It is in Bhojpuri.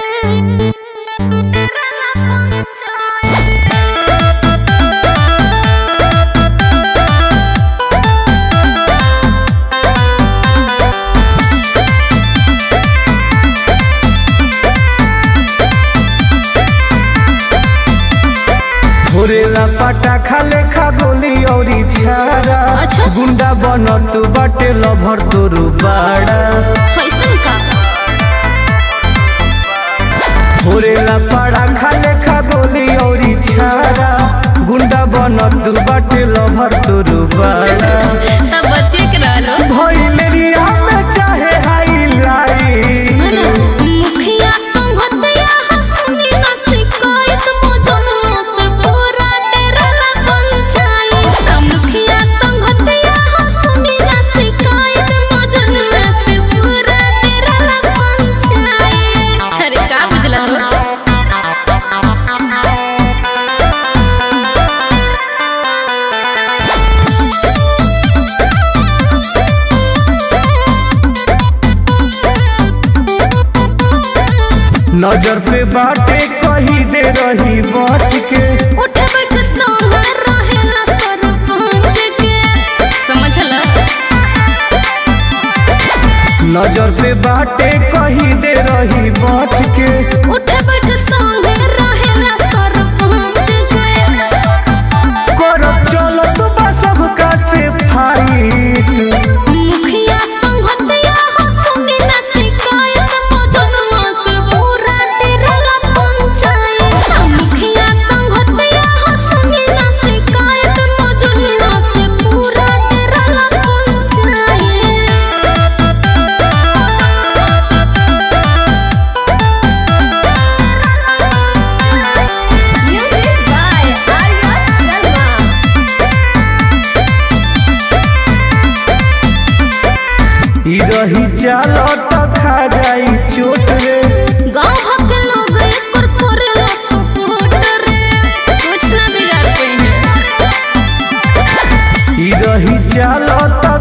घोरेला पटाखा लेखा गोली औरी छारा अच्छा। गुंडा बनत बाटे लभर तोरू बाड़ा कैसन का घोरेला पटाखा लेखा गोली औरी छारा गुंडा बनत बाटे लभर तोरू बाड़ा तब बच्चे के रहलो भइलेरिया में चाहे हाईलाइट मुखिया संगतया हंसनी ना शिकायत मौजूदों से पूरा डेरला पंचायत मुखिया संगतया हंसनी ना शिकायत मौजूदों से पूरा डेरला पंचायत अरे का बुझला तो नजर पे बाटे कही दे रही बच के उठ बैठ सोना रहेला सरपंच के समझला नजर पे बाटे कही दे रही बच के उठ बैठ सोना रहेला सरपंच के करब चलत बा सबका से फाइट मुखिया संगतया हंसनी ना शिकायत मौजूदों से पूरा डेरला पंचायत मुखिया संगतया हंसनी ना शिकायत मौजूदों से पूरा डेरला panchayat Music by Arya Sharma. ई रही चालत खा जाई चोट रे गाँव भर के लोग एकर करेला सपोर्ट रे कुछ ना बिगाड़ पाई ई रही चालत